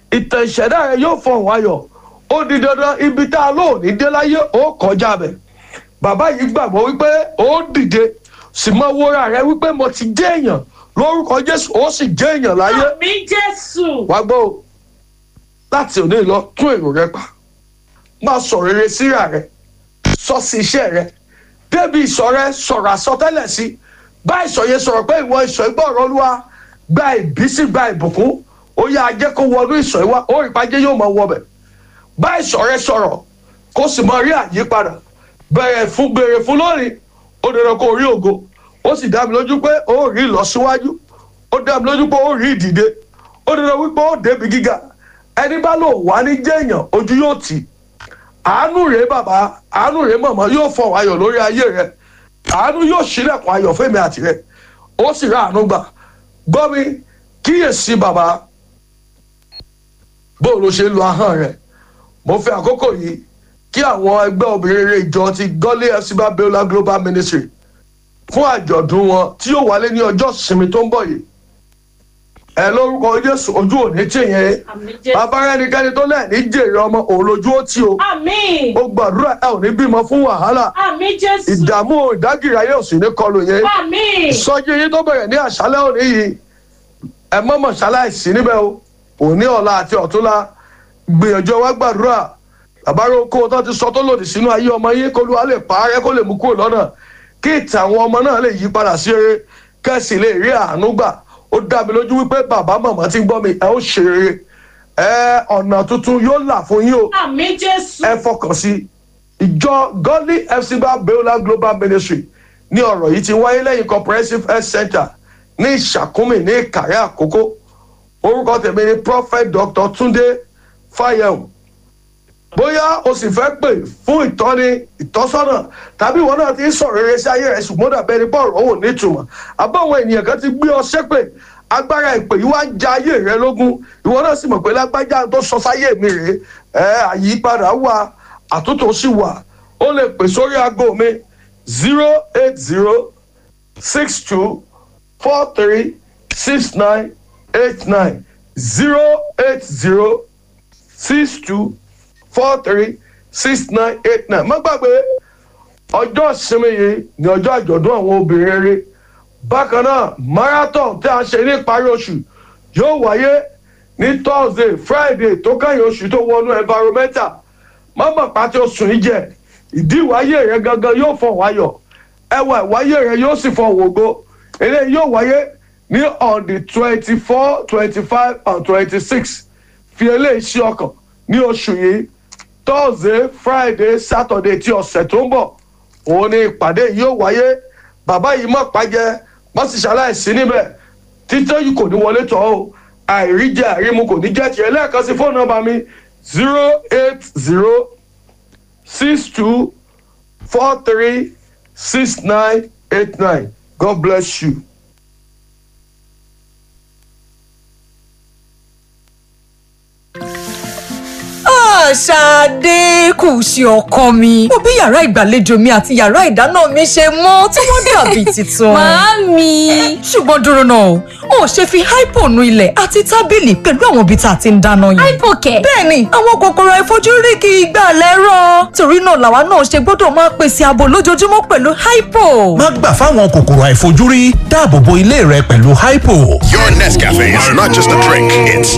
ìtàn ìṣẹ̀dá rẹ yóò fọhùn ayọ̀ ó di dandan ibi tá a lò ní dé láyé ó kọjá bẹ̀ bàbá yìí gbàgbọ́ wípé ó dìde sì mọ wúra rẹ wípé mo ti jẹ́ èèyàn lórúkọ jésù ó sì jẹ́ èèyàn láyé àmì jésù. wá gbọ́ o láti òní lọ tún èrò rẹ pa máa sọ rere síra rẹ sọ sí iṣẹ́ rẹ débi ìsọ rẹ sọ̀rọ̀ àsọtẹ́lẹ̀ sí bá ìsọ yẹn sọ̀rọ̀ pé ìwọ ìsọ ìgbọ́ ọ̀rọ̀ olúwa gba ìbísí gba ìbùkún ó yá ajẹ́ kó wọnú ìsọ ìwá ó rí pàjẹ́ yóò máa wọbẹ̀ bá ìsọ rẹ sọ̀rọ̀ kó sì máa rí àyípadà bẹ̀rẹ̀ fún bèrè fún lónìí ó dandan kó rí ògo ó sì dá mi lójú pé ó rí ìlọsíwájú ó dá mi lójú pé ó rí ìdìde ó dandan wípé ó débi gíga ẹni bá lò wá ní jẹ́yàn ojú yóò tì í àánú rèé bàbá àánú rèé màmá yóò fọ ayọ̀ lórí ayé rẹ àánú yóò ṣílẹ̀kùn ayọ̀ fẹ́mi àti rẹ ó sì rà àánú gbà gbọ́ mi kíyèsí bàbá bó ló ṣe ń lo ahọ́n rẹ mo fi àkókò yìí kí àwọn ẹgbẹ́ obìnrin rere ìjọ ti gọ́lé fc babiola global ministry fún àjọ̀dún wọn tí yóò wálé ní ọjọ́ ìsinmi tó ń bọ̀ yìí ẹ lórúkọ jésù ojú òní tì yẹn àmì jésù. bàbá ẹnikẹ́ni tó lẹ̀ ní jèrè ọmọ òun lójú ó tì o àmì. ó gbàdúrà ẹ ò ní bímọ fún wàhálà àmì jésù. ìdààmú ìdágìrì ayé ò sì ní kọlù yẹn àmì. sọjí yín tó bẹ̀rẹ̀ ní àṣálẹ́ òní yìí ẹ mọ̀mọ̀ ṣaláìsí níbẹ̀ o òní ọ̀la àti ọ̀túnla gbìyànjú wá gbàdúrà àbárò kó tó ti sọ tó lòdì sínú ayé ọmọ yín kó lùwà lè parẹ́ kó lè mú kúrò lọ́nà kí ìtàn àwọn ọmọ náà lè yí padà sí eré kẹ́sì lè rí àánú gbà ó dá mi lójú wípé bàbá màmá ti ń gbọ́ mi ẹ ó ṣe rere ẹ ọ̀nà tuntun yóò là fún yín o àmì jésù. ẹ fọkàn sí ìjọ godly fc babiola global ministry ní ọ̀rọ̀ yìí ti wáyé lẹ́yìn comprehensive health center ní ìṣàkúmì ní ìkàrẹ́ àkókò orúkọ tèmi ni prophet dr tunde fayem bóyá o sì fẹ́ pè fún ìtọ́ni ìtọ́sọ́nà tàbí ìwọ náà ti ń sọ̀rọ̀ rere sí ayé rẹ̀ ṣùgbọ́n dàbẹ́ ni bọ́ọ̀rọ̀ òun nítumọ̀ àbáwọn ènìyàn kan ti gbé ọ ṣépè agbára ìpè yìí wá ń ja ayé rẹ lógún ìwọ náà sì mọ̀ pé lágbájá tó sọ sáyé mi rèé ẹ àyípadà wà àtúntò sì wà ó lè pè sórí aago mi zero eight zero six two four three six nine eight nine zero eight zero six two four three six nine eight nine má gbàgbé ọjọ́ ìsinmi yìí ní ọjọ́ àjọ̀dún àwọn obìnrin rere bákan náà marathon tí a ṣe ní ìparí oṣù yóò wáyé ní thursday friday tó kẹ́yìn oṣù tó wọnú environmental mọ́mọ́ pàtí oṣù yìí jẹ́ ìdí ìwáyé rẹ gangan yóò fọ̀ wáyọ̀ ẹwà ìwáyé rẹ yóò sì fọ̀ wògo eléyìí yóò wáyé ní on the twenty four twenty five and twenty six fi eléyìí sí ọkàn ní oṣù yìí thursday friday saturday tí ọ̀sẹ̀ tó ń bọ̀ òun ni ìpàdé yìí yóò wáyé bàbá yìí mọ̀ pàjẹ́ wọ́n sì ṣaláìsí níbẹ̀ títẹ́ yìí kò ní wọlé tọ́ o àìríjẹ àìrímu kò ní jẹ́ tiẹ̀ lẹ́ẹ̀kan sí fóònù nọ́mbà mi zero eight zero six two four three six nine eight nine god bless you. Ṣadé kù sí ọkọ mi. Mo bí yàrá ìgbàlejò mi àti yàrá ìdáná mi ṣe mọ́ tí wọ́n dàbí tuntun. Màámi. Ṣùgbọ́n dúró náà, o ò ṣe fi hypo nu ilẹ̀ àti tábìlì pẹ̀lú àwọn ibi tá a ti ń dáná yẹn. Hypo kẹ̀. Bẹ́ẹ̀ni, àwọn kòkòrò àìfojúrí kì í gbà lẹ́rọ̀. Torí náà làwa náà ṣe gbọ́dọ̀ máa pèsè ààbò lójoojúmọ́ pẹ̀lú hypo. má gbà fáwọn kòkòrò àìfojúrí dáàbò bo ilé rẹ pẹ̀lú hypo. Your Nescafe is not just a drink, it's